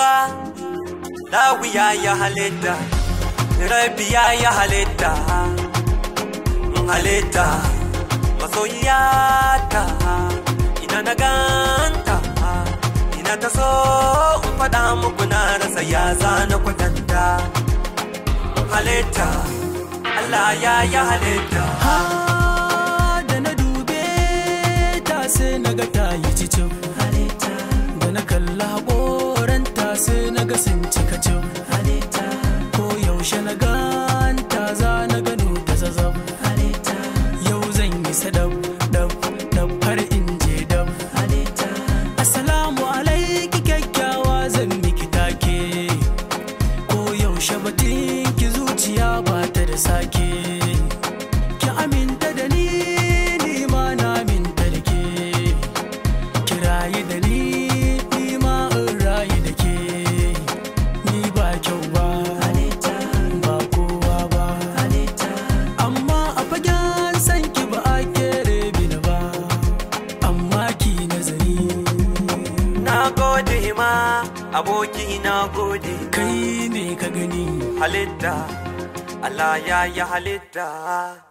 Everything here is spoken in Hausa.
duba lawiya ya halitta rabiya ya halitta halitta masoyiyata ina na ganta ina ta so in faɗa muku na rasa ya zana kwatanta halitta Allah ya ya halitta ha da na dube ta sai na ga ta yi cicin halitta da na kalla haƙoranta sai na ga sun cika cin halitta ko yaushe na ganta za na gano ta zazzab halitta yau zan yi sadab dab dab har in je dab halitta assalamu alaiki kyakkyawa zan miki take ko yaushe batun ki zuciya ba ta da sake ki aminta da ni ni ma na aminta da ke ki rayu da ni ni ma in rayu da ke ni ba kyau ba ba kowa ba amma a fagen san ki ba a kere bini ba amma ki nazari na gode ma aboki na gode kai ne ka gani halitta Allah ya ya halitta